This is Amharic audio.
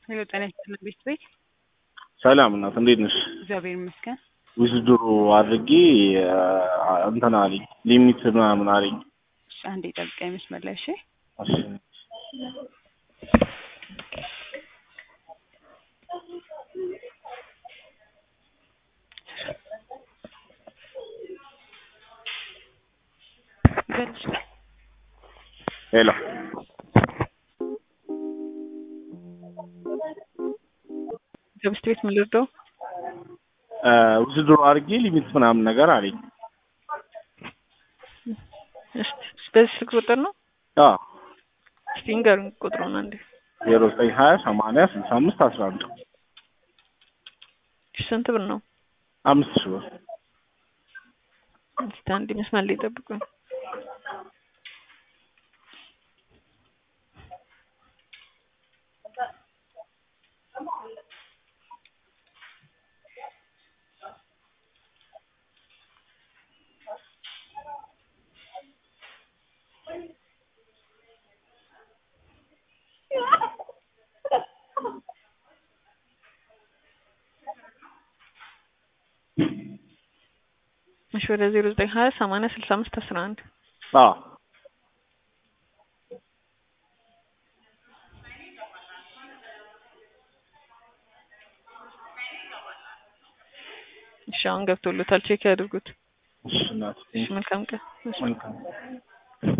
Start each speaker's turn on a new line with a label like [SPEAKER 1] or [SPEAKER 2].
[SPEAKER 1] ሄሎ ጤና ይስጥልን ቤት ቤት
[SPEAKER 2] ሰላም እናት እንዴት ነሽ?
[SPEAKER 1] እግዚአብሔር ይመስገን።
[SPEAKER 2] ዊዝድሮ አድርጌ እንትን አለኝ ሊሚት ምናምን አለኝ።
[SPEAKER 1] እሺ አንዴ ጠብቀኝ መስመር ላይ እሺ።
[SPEAKER 2] እሺ
[SPEAKER 1] በልሽ
[SPEAKER 2] ሄሎ
[SPEAKER 1] ከብስት ቤት ምን ልርዳው?
[SPEAKER 2] ዊዝድሮ አድርጌ ሊሚት ምናምን ነገር አለኝ።
[SPEAKER 1] እሺ በዚህ ስልክ ቁጥር ነው?
[SPEAKER 2] አዎ
[SPEAKER 1] እስቲ ንገሩኝ ቁጥሩን አንዴ።
[SPEAKER 2] ዜሮ ዘጠኝ ሀያ ሰማንያ ስልሳ አምስት አስራ አንድ
[SPEAKER 1] እሺ ስንት ብር ነው?
[SPEAKER 2] አምስት ሺህ ብር
[SPEAKER 1] እስቲ አንዴ መስመር ላይ ጠብቁኝ። እሺ ወደ ዜሮ ዘጠኝ ሀያ ሰማንያ ስልሳ አምስት አስራ አንድ
[SPEAKER 2] አዎ
[SPEAKER 1] እሺ አሁን ገብቶሎታል ቼክ ያድርጉት።
[SPEAKER 2] እሺ እናት
[SPEAKER 1] እሺ መልካም ቀን። እሺ።
[SPEAKER 2] መልካም